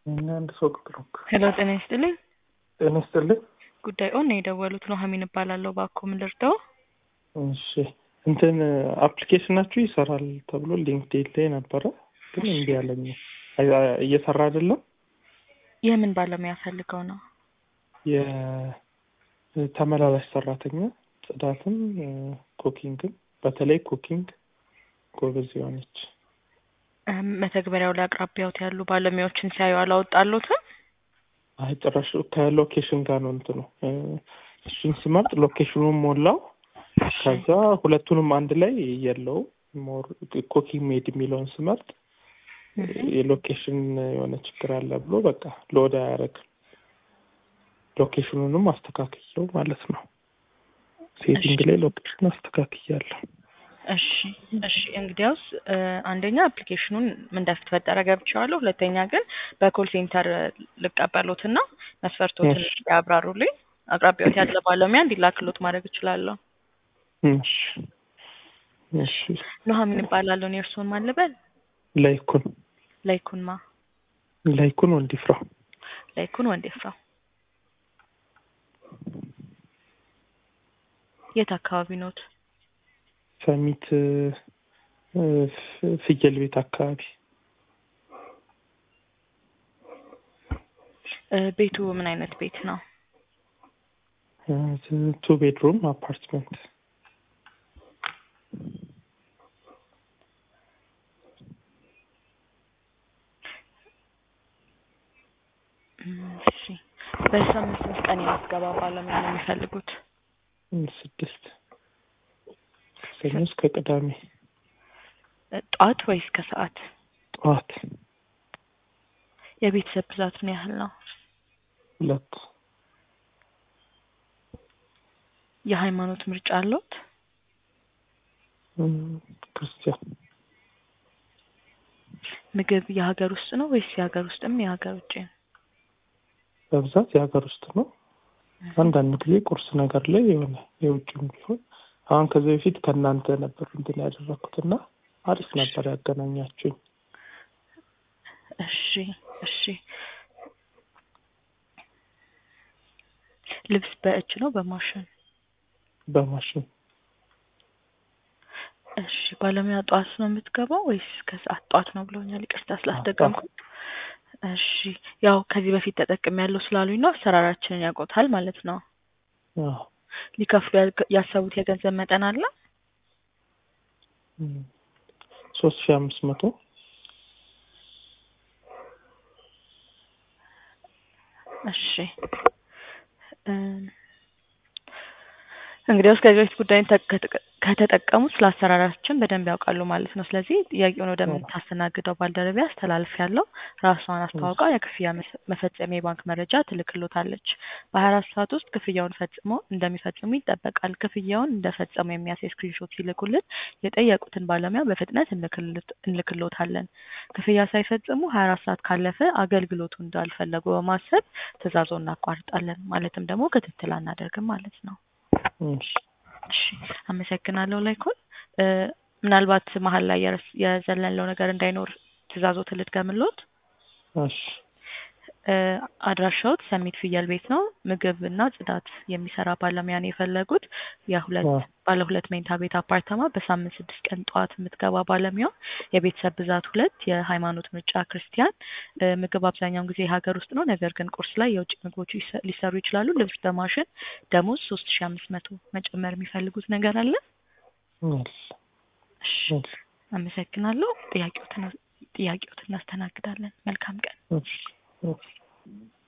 እኛ አንድ ሰው ቁጥሩ ሄሎ ጤና ይስጥልኝ። ጤና ይስጥልኝ። ጉዳይ ኦን ነው የደወሉት። ኑሐሚን እባላለሁ። እባክዎ ምን ልርዳው? እሺ እንትን አፕሊኬሽናችሁ ይሰራል ተብሎ ሊንክድኢን ላይ ነበረ፣ ግን እምቢ አለኝ። አይ- እየሰራ አይደለም። የምን ባለሙያ ፈልገው ነው? የተመላላሽ ሰራተኛ ጽዳትም ኩኪንግም፣ በተለይ ኩኪንግ ጎበዝ የሆነች እም፣ መተግበሪያው ላይ አቅራቢያዎት ያሉ ባለሙያዎችን ሲያዩ አላወጣሉትም? አይ ጭራሽ ከሎኬሽን ጋር ነው እንትኑ እ፣ እሱን ስመርጥ ሎኬሽኑን ሞላው። ከዛ ሁለቱንም አንድ ላይ የለውም። ሞር ኩኪንግ ሜድ የሚለውን ስመርጥ የሎኬሽን የሆነ ችግር አለ ብሎ በቃ ሎድ አያደርግም። ሎኬሽኑንም አስተካክየው ማለት ነው። ሴቲንግ ላይ ሎኬሽን አስተካክያለሁ። እሺ እሺ። እንግዲያውስ እ፣ አንደኛ አፕሊኬሽኑን ምን እንደተፈጠረ ገብቼዋለሁ። ሁለተኛ ግን በኮል ሴንተር ልቀበሎትና መስፈርቶትን እሺ። ያብራሩልኝ። አቅራቢያዎት ያለ ባለሙያ እንዲላክሎት ማድረግ እችላለሁ። እሺ እሺ። ኑሐሚን እባላለሁ። እኔ እርስዎን ማን ልበል? ላይኩን ላይኩንማ ላይኩን ወንዲፍራው ላይኩን ወንዴፍራው የት አካባቢ ኖት? ሰሚት እ፣ ፍ- ፍየል ቤት አካባቢ እ፣ ቤቱ ምን አይነት ቤት ነው? ቱ ቤድሩም አፓርትመንት እም፣ እሺ። በሳምንት ስንት ቀን የምትገባ ባለሙያ ነው የሚፈልጉት? እ፣ ስድስት ሰኞ እስከ ቅዳሜ እ፣ ጠዋት ወይስ ከሰዓት? ጠዋት የቤተሰብ ብዛት ምን ያህል ነው? ሁለት የሃይማኖት ምርጫ አለዎት? እ፣ ክርስቲያን ምግብ የሀገር ውስጥ ነው ወይስ የሀገር ውስጥም የሀገር ውጭ ነው? በብዛት የሀገር ውስጥ ነው። አንዳንድ ጊዜ ቁርስ ነገር ላይ የሆነ የውጭም ቢሆን አሁን ከዚህ በፊት ከእናንተ ነበር እንትን ያደረኩትና አሪፍ ነበር ያገናኛችሁኝ። እሺ እሺ። ልብስ በእጅ ነው በማሽን? በማሽን እሺ። ባለሙያ ጠዋት ነው የምትገባው ወይስ ከሰዓት? ጠዋት ነው ብለውኛል። ይቅርታ ስላስደገምኩ። እሺ። ያው ከዚህ በፊት ተጠቅሜ ያለው ስላሉኝ ነው አሰራራችንን ያውቁታል ማለት ነው። አዎ። ሊከፍሉ ያልገ- ያሰቡት የገንዘብ መጠን አለ? እ፣ ሶስት ሺህ አምስት መቶ እሺ እ፣ እንግዲያውስ ከዚህ በፊት ጉዳይን ተ- ከተ- ከተጠቀሙት ስለ አሰራራችን በደንብ ያውቃሉ ማለት ነው። ስለዚህ ጥያቄውን ወደምታስተናግደው ባልደረቤ አስተላልፍ ያለው ራሷን አስተዋውቃ የክፍያ መስ- መፈጸሚያ የባንክ መረጃ ትልክሎታለች። በሀያ አራት ሰዓት ውስጥ ክፍያውን ፈጽሞ እንደሚፈጽሙ ይጠበቃል። ክፍያውን እንደፈጸሙ የሚያሳይ ስክሪንሾት ሲልኩልን የጠየቁትን ባለሙያ በፍጥነት እንልክልት- እንልክሎታለን። ክፍያ ሳይፈጽሙ ሀያ አራት ሰዓት ካለፈ አገልግሎቱ እንዳልፈለጉ በማሰብ ትዕዛዞ እናቋርጣለን። ማለትም ደግሞ ክትትል አናደርግም ማለት ነው። እሺ እሺ አመሰግናለሁ። ላይኩን እ፣ ምናልባት መሀል ላይ የረስ- የዘለለው ነገር እንዳይኖር ትዕዛዞትን ልድገምልዎት። እሺ እ፣ አድራሻዎት ሰሚት ፍየል ቤት ነው። ምግብ እና ጽዳት የሚሰራ ባለሙያ ነው የፈለጉት። የሁለት አዎ። ባለ ሁለት መኝታ ቤት አፓርተማ በሳምንት ስድስት ቀን ጠዋት የምትገባ ባለሙያ። የቤተሰብ ብዛት ሁለት፣ የሃይማኖት ምርጫ ክርስቲያን። እ፣ ምግብ አብዛኛውን ጊዜ የሀገር ውስጥ ነው፣ ነገር ግን ቁርስ ላይ የውጭ ምግቦች ይሰ- ሊሰሩ ይችላሉ። ልብስ በማሽን ደሞዝ ሶስት ሺ አምስት መቶ መጨመር የሚፈልጉት ነገር አለ? እሺ እሺ እሺ አመሰግናለሁ። ጥያቄዎትን ጥያቄዎትን እናስተናግዳለን። መልካም ቀን። እሺ እሺ